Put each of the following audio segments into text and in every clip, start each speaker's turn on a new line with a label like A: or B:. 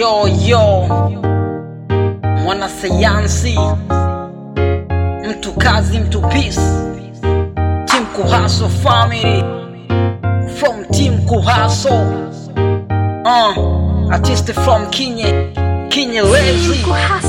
A: Yo yo, mwanasayansi, mtu kazi, mtu peace, team Kuhaso family from team Kuhaso, uh, artist from Kinye, Kinye Lazy.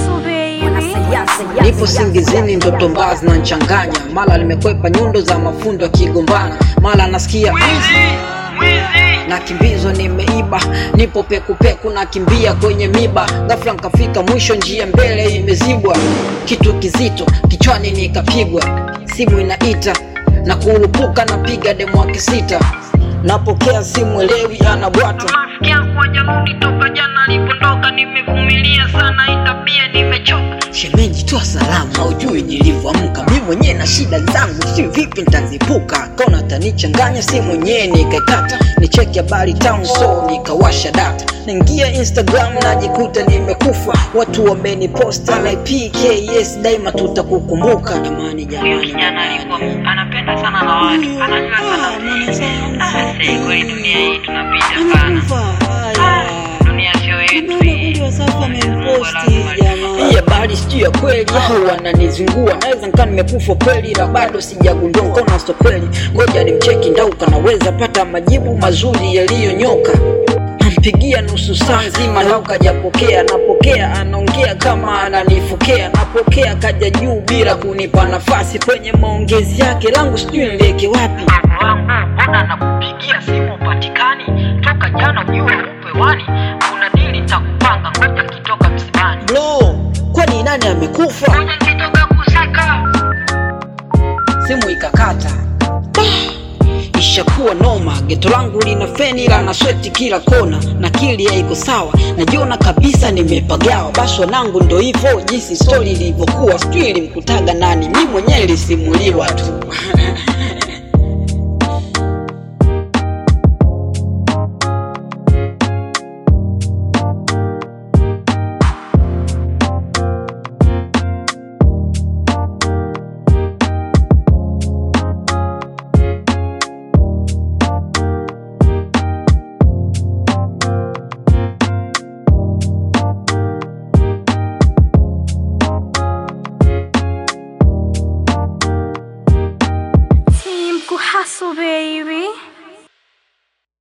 A: Nipo singizini, ndoto mbaya zinanchanganya, mara nimekwepa nyundo za mafundo akigombana, mara nasikia nakimbizwa nimeiba, nipo pekupeku nakimbia kwenye miba, ghafla nkafika mwisho, njia mbele imezibwa, kitu kizito kichwani nikapigwa, simu inaita na kurupuka, napiga demu wake sita, napokea simu elewi anabwata
B: Nafikia kwa jaludi toka jana alipondoka, nimevumilia sana itabia nimechoka.
A: Shemeji, toa salamu, haujui nilivyoamka. Mi mwenyewe na shida zangu, si vipi nitazipuka. Kaona tanichanganya, si mwenyewe nikaikata, nicheki habari town, so nikawasha data, naingia Instagram najikuta nimekufa. Watu wameniposta na PKS, daima tutakukumbuka. Jamani,
B: Huyo
A: jamani,
B: kijana alikuwa
A: jamani.
B: anapenda sana na watu, anajua sana. Ah, sasa kweli dunia hii tunapita sana. Ah, Dunia sio yetu hii. Mungu lazima
A: Hii habari sijui ya kweli au wananizingua, naweza nikaa nimekufa kweli, la bado sijagundua kona sto kweli. Ngoja nimcheki Ndauka, naweza pata majibu mazuri yaliyonyoka. Nampigia nusu saa nzima, Ndauka hajapokea. Napokea anaongea kama ananifokea, napokea kaja juu bila kunipa nafasi kwenye maongezi yake, langu sijui nileke wapi.
B: Mungu wangu, mbona nakupigia simu upatikani? Toka jana ujue upe wani, kuna dili nitakupanga, ngoja kitoka msibani.
A: Bro, kwani nani amekufa?
B: Ngoja kitoka kusaka.
A: simu ikakata ishakuwa noma geto langu lina feni la na sweti kila kona na kili haiko sawa najiona kabisa nimepagawa basi wanangu ndo hivyo jinsi stori ilivyokuwa sijui ilimkutaga nani mi mwenyewe ilisimuliwa tu